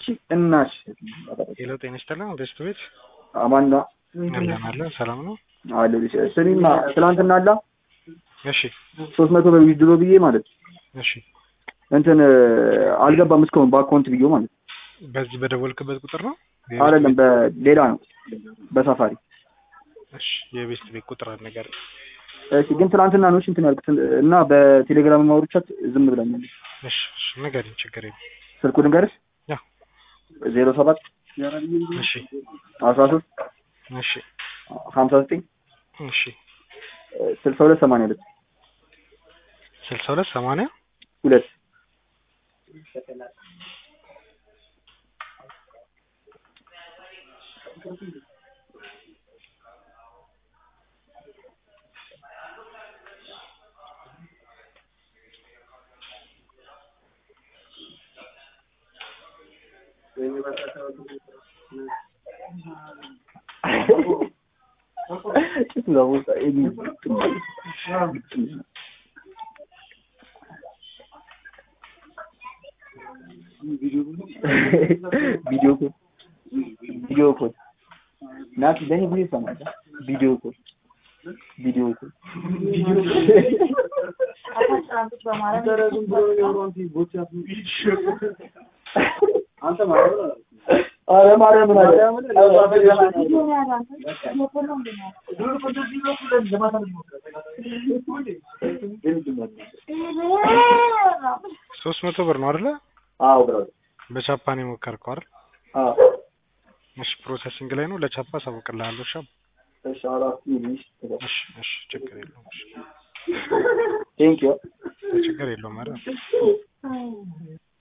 አንቺ እናሽ ሄሎ ጤና ይስጥልን ቤስት ቤት አማና እንደምን አለ ሰላም ነው አለ ስሚማ ትናንትና አላ እሺ ሶስት መቶ ብር ዊዝድሮ ብዬ ማለት እሺ እንትን አልገባም እስካሁን በአካውንት ብዬ ማለት በዚህ በደወልክበት ቁጥር ነው አይደለም በሌላ ነው በሳፋሪ እሺ የቤስት ቤት ቁጥር ነገር እሺ ግን ትናንትና ነው እሺ እንትን ያልኩት እና በቴሌግራም ማውሩቻት ዝም ብለኛል እሺ እሺ ንገረኝ ችግር የለም ስልኩ ንገርሽ ያው ዜሮ ሰባት እሺ አስራ ሶስት እሺ ሀምሳ ዘጠኝ እሺ ስልሳ ሁለት ሰማንያ ሁለት ስልሳ ሁለት ሰማንያ ሁለት ቪዲዮ ኮል ቪዲዮ ኮል ናቲ ለኔ ብዙ ይሰማል። ቪዲዮ ኮል ቪዲዮ ኮል ኧረ ማርያምን አለ ሶስት መቶ ብር ነው አይደለ አዎ ብራዘር በቻፓን የሞከርከው አይደል አዎ እሺ ፕሮሰሲንግ ላይ ነው ለቻፓ አሳውቅልሃለሁ እሺ እሺ አራት ሚሊሽ እሺ እሺ ችግር የለውም እሺ ቴንክ ዩ ችግር የለውም አይደል